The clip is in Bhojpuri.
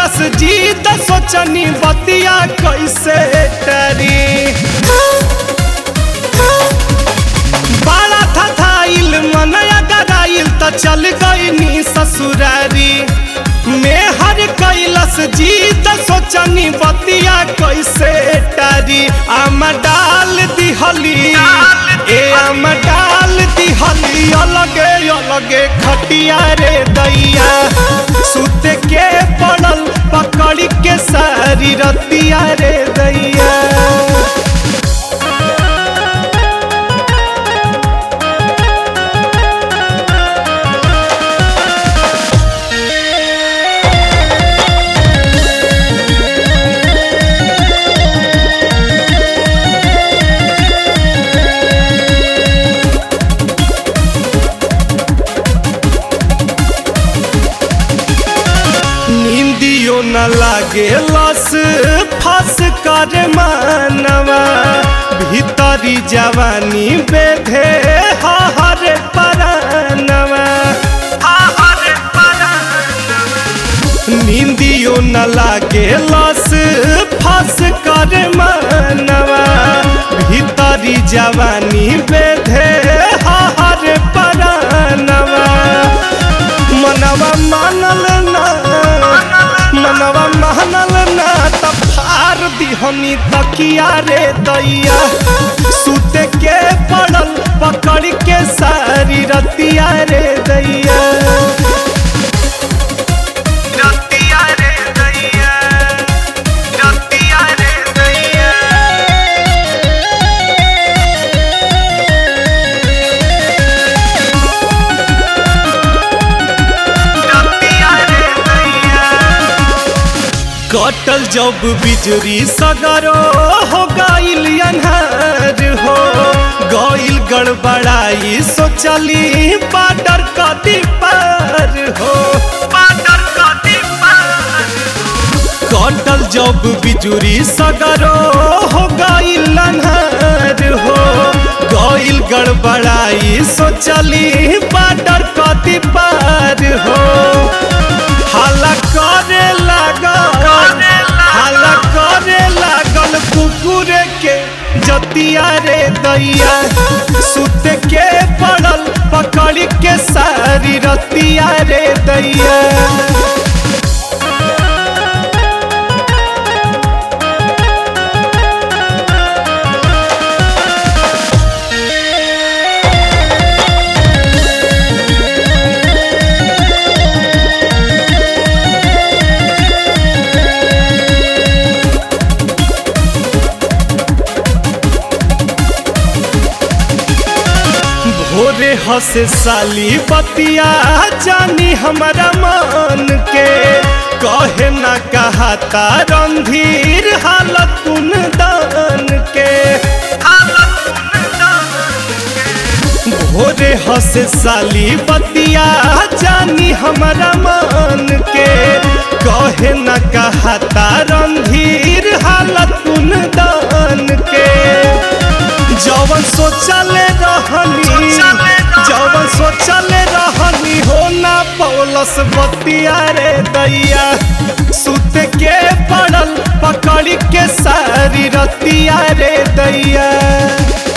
कैलस जीत सोचनी बतिया कैसे टरी बड़ा था थाइल मनया गराइल त चल गईनी ससुरारी मेहर कैलस जीत सोचनी बतिया कैसे टारी आम डाल दिहली ए आम डाल दिहली अलगे अलगे खटिया रे दैया सुत के पड़ल पकड़ के सारी रतिया रे दैया नींदियो न लागे लस फस कर मानवा भीतरी जवानी बेधे हर परानवा नींदियो न लागे लस फस कर मानवा भीतरी जवानी बेधे हर परानवा मनवा मानल ना मनवा मानल ना त फार दिहनी तकिया रे दैया सुत के पड़ल पकड़ के सारी रतिया रे दैया रतिया रे दैया रतिया रे दैया कटल जब बिजली सगरो हो गईल अन्हार हो गईल गड़बड़ाई सोचली पाटर कदी पार हो पाटर कदी कटल जब बिजुरी सगरो हो गईल अन्हार हो गईल गड़बड़ाई सोचली पाटर कदी पार हो हाला करे लागल हाला करे लागल कुकुर के जतिया रे दैया सुत के पड़ल पकड़ के सारी रतिया रे दैया भोरे हसे साली बतिया जानी हमारा मन के कहे ना कहता रंधीर हालत कुन दान के भोरे हसे साली बतिया जानी हमारा मन के कहे न कहता रंधीर हालत कुन दान के जवन सोचले रहनी जवन सोचले रहनी हो ना पौलस बतिया रे दैया सुत के पड़ल पकड़ के सारी रतिया रे दैया